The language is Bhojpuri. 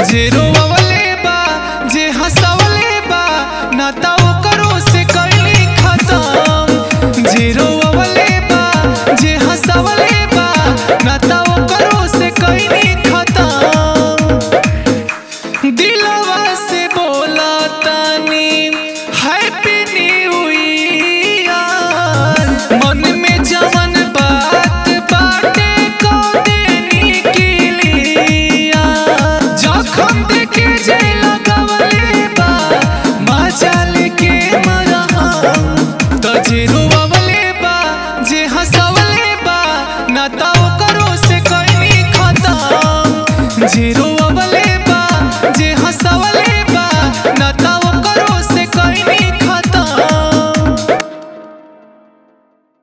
जे रोवले बा जे हंसवले बा ना ता ओकरो से कैली खत्म जे रोवले बा जे हंसवले बा ना ता ओकरो से कैली खत्म दिलवा से बोला तानी हैप्पी न्यू ईयर मन में जवन बात बाटे को देनी के लिया जखम देखे जे लगवले बा मजा लेके मरहम तो जे रोवले बा जे हंसवले बा ना ता ओकरो से कैनी खत्म जे रो